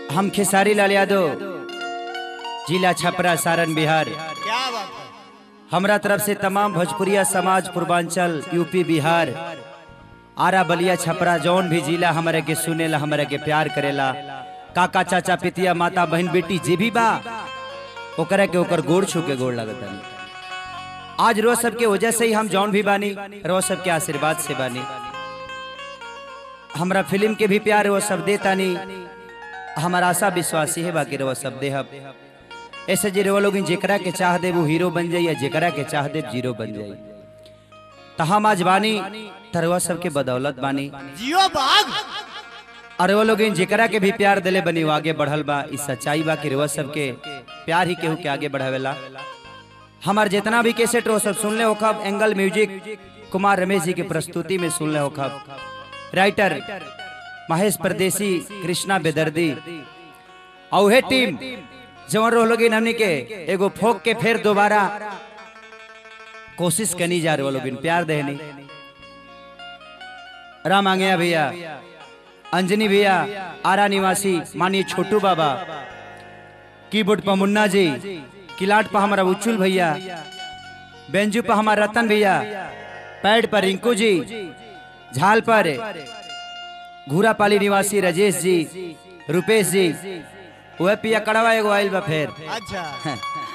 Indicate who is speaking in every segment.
Speaker 1: हम खेसारी लाल यादव जिला छपरा सारण बिहार
Speaker 2: क्या बात है
Speaker 1: हमरा तरफ से तमाम भोजपुरिया समाज पूर्वांचल यूपी बिहार आरा बलिया छपरा जौन भी जिला हमारे के सुनेला हमारे के प्यार करेला काका चाचा पितिया माता बहन बेटी जे भी बा ओकरा के ओकर गोड़ छू के गोड़ लगता आज रोज सबके वजह से ही हम जौन भी बानी रोज सबके आशीर्वाद से बानी हमरा फिल्म के भी प्यार वो सब देतानी हमारा आशा विश्वास ही है बाकी रहो सब देहब ऐसे जे रहो लोग जेकरा के चाह दे वो हीरो बन जाए या जेकरा के चाह दे जीरो बन जाए तो हम आज बानी तरवा सबके बदौलत बानी
Speaker 2: जियो बाघ
Speaker 1: और वो लोग जेकरा के भी प्यार दिले बनी वो आगे बढ़ल बा इस सच्चाई बा कि रवा सबके प्यार ही केहू के आगे बढ़ावेला हमार जितना भी कैसेट हो सब सुन ले हो खब एंगल म्यूजिक कुमार रमेश जी की प्रस्तुति में सुन ले हो खब राइटर महेश परदेसी कृष्णा बेदर्दी और हे टीम जवन रहो लोग हमनी के एगो फोक के फिर दोबारा कोशिश करनी जा रहे लोग प्यार देनी राम आंगया भैया अंजनी भैया आरा निवासी मानिए छोटू बाबा कीबोर्ड पर मुन्ना जी किलाट पर हमारा उच्चुल भैया बेंजू पर हमारा रतन भैया पैड पर रिंकू जी झाल पर घूरापाली निवासी राजेश जी रुपेश जी वह पिया कड़वा एगो आयल बा फेर
Speaker 2: अच्छा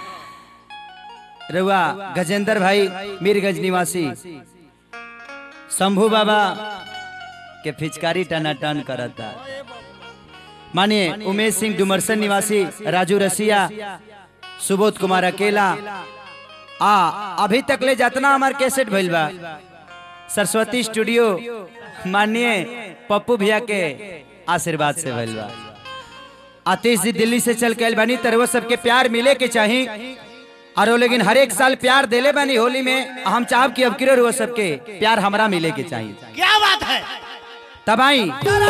Speaker 1: रउआ गजेंद्र भाई मीरगंज निवासी शंभू बाबा के फिचकारी टनाटन करता मानिए उमेश सिंह डुमरसन निवासी राजू रसिया सुबोध कुमार अकेला आ अभी तक ले जितना हमार कैसेट भइल बा सरस्वती स्टूडियो मानिए पप्पू भैया के आशीर्वाद से भइल बा आतिश जी दिल्ली से चल के आइल बानी तरह सबके प्यार मिले के चाही और वो लेकिन हर एक साल प्यार देले बानी होली में हम चाहब कि अब किरो सबके प्यार हमरा मिले के चाहिए
Speaker 2: क्या बात है
Speaker 1: तब आई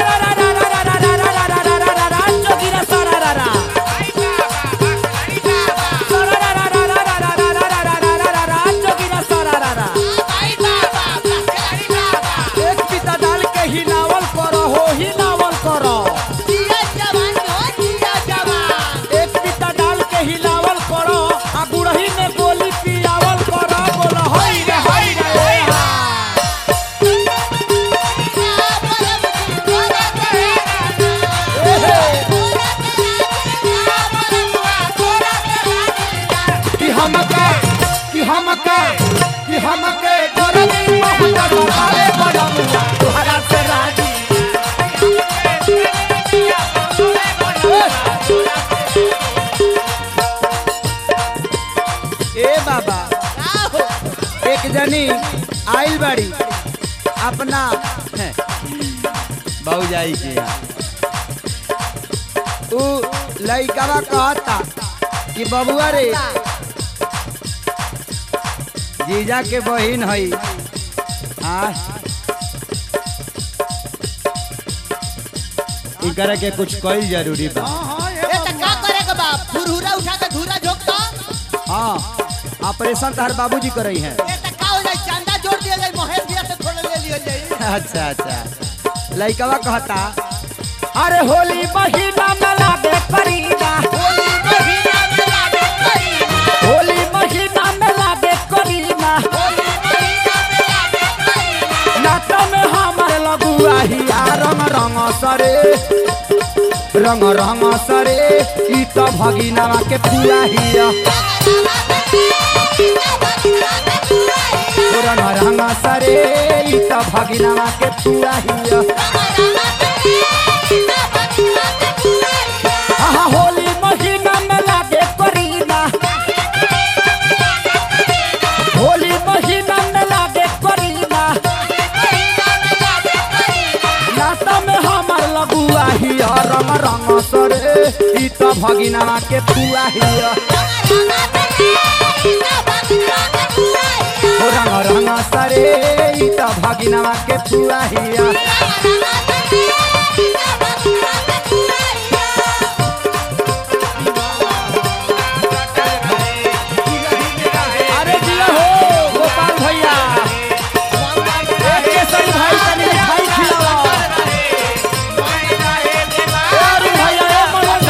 Speaker 3: एक पिता डाल के हिलावल करो हो हिलावल करो एक पिता डाल के हिलावल करो आ गुड़ही में गोली पियावल करो बोलो होई रे होई रे होई हा। कि हमके कि हमके कि हमके गोरनी बहुत सवारे बड़मुआ तोहरा से राजी
Speaker 1: ए बाबा एक जनी आइल बाड़ी अपना भौजाई के यहाँ। उ लइकवा कहता कि बबुआ रे जीजा के बहिन हई हाँ इकरा के कुछ कईल जरूरी बा हाँ ऑपरेशन तो हर बाबूजी करई हैं अच्छा अच्छा लइकवा कहता
Speaker 3: अरे होली महीना में लागे करीना होली महीना में लागे करीना नाटो में हमारे लगुआ हिया रंग रंग सरे
Speaker 1: रंग रंग सरे ई तो भगिना के पूरा हिया रंग रंग सरे ई तो भगिना के पूरा हिया
Speaker 3: हाँ होली महीना में लागे करीना होली महीना में लागे करीना नाटो में हमार लगुआ हिया रंग रंग
Speaker 1: सरे ई तो भगिना के पूरा हिया रंग रंग सरे ई तो भगिना के पूरा हिया
Speaker 3: अरे जिया हो गोपाल भैया एक केसरी भाई तनी भाई खिलावा अरे भैया ए मनोज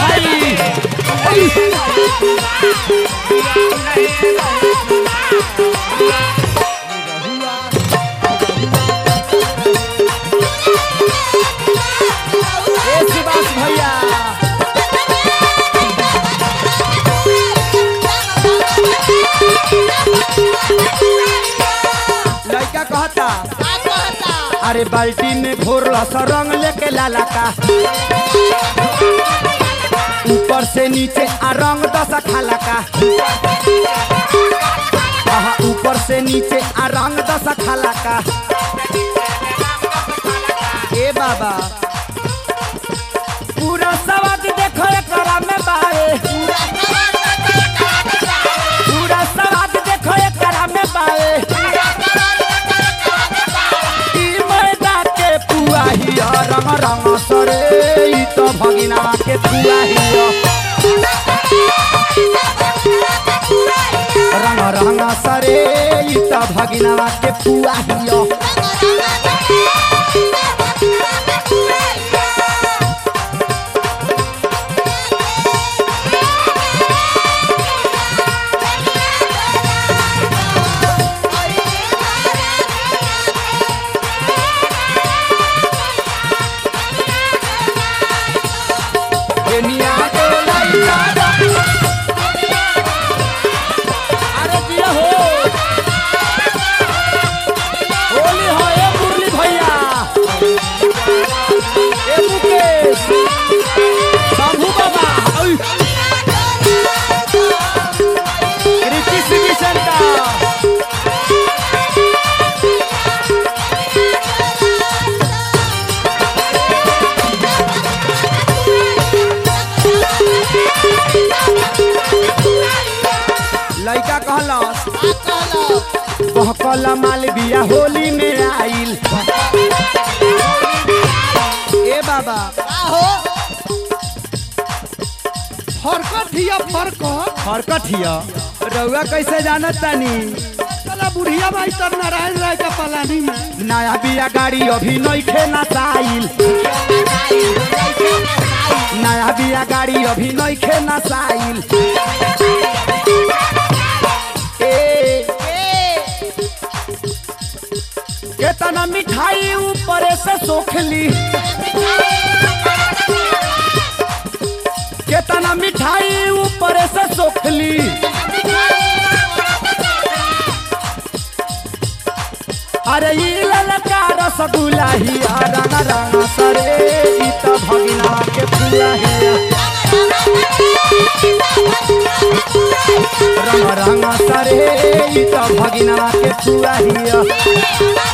Speaker 3: अरे बाल्टी में घोर सा रंग लेके लाला का ऊपर से नीचे आ रंग दसा खाला का आहा ऊपर से नीचे आ रंग दसा खाला का ए बाबा पूरा सवाद देखो एकरा में बाए पूरा सवाद देखो एकरा में बाए ई मैदा के पुआ हिया रंग रंग सरे ई तो भगिना के पुआ हिया रंग रंग सरे ई तो भगिना के पुआ हिया दुनिया के लइका अरे दिया हो होली हो ए मुरली भैया ए मुकेश शंभू बाबा ओय कृति सिंह सेंटर लइका कहलस बहकल माल बिया होली में आइल ए बाबा
Speaker 2: फरकत हिया फरकत
Speaker 3: हरकत हिया रउआ कैसे जानत तानी
Speaker 2: चला बुढ़िया भाई तर नारायण राय का पलानी में
Speaker 3: नया बिया गाड़ी अभी नइखे नसाइल नया बिया गाड़ी अभी नइखे नसाइल ए केतना मिठाई ऊपर से सोखली केतना मिठाई ऊपर से सोखली अरे ई ललका रसगुल्ला ही रंग रंग सरे ई त भगिना के फूला ही रंग रंग सरे ई त भगिना के फूला ही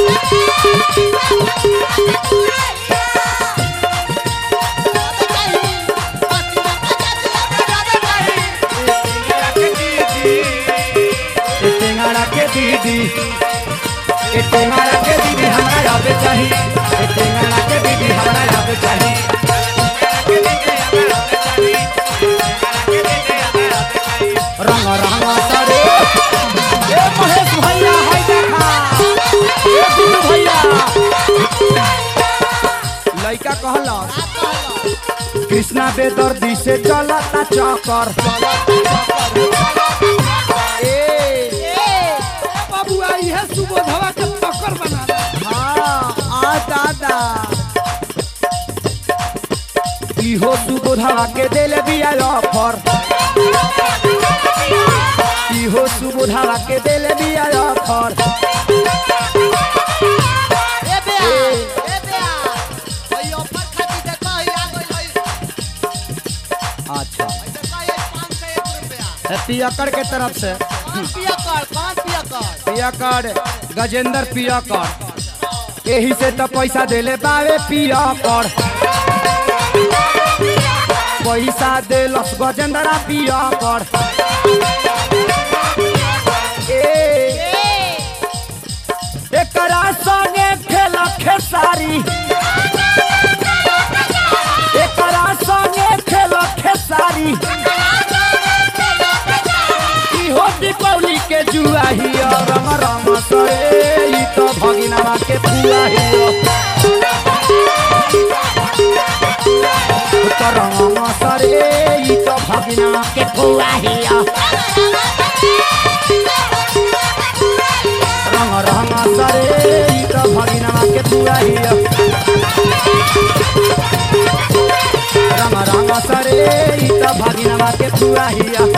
Speaker 3: ए टेंगड़ा के दीदी ए टेंगड़ा के दीदी हमरा याद चाही ए टेंगड़ा के दीदी हमरा याद चाही रंग रंग सरे ए महेश भैया हाय देखा ए गुड्डू भैया लइका कहला कृष्णा बेदर्दी से चलता चक्कर ए
Speaker 2: बाबू आई है सुबोधवा के पकड़ बना दे।
Speaker 3: हाँ आ दादा इहो सुबोधवा के दिल बिया ऑफर इहो सुबोधवा के दिल बिया ऑफर अच्छा पियकर के तरफ से पियकर गजेंद्र पियकर यही से तो पैसा देले बावे पियकर पैसा देलस गजेंद्रा पियकर ए एकरा संगे खेल खेसारी एकरा संगे खेल खेसारी इहो दीपावली के जुआ हिया रंग रंग सरे ई तो भगिना के पुआ हिया तो रंग सरे ई तो भगिना के पुआ हिया रंग रंग सरे ई तो भगिना के पुआ हिया रंग रंग सरे ई तो भगिना के पुआ हिया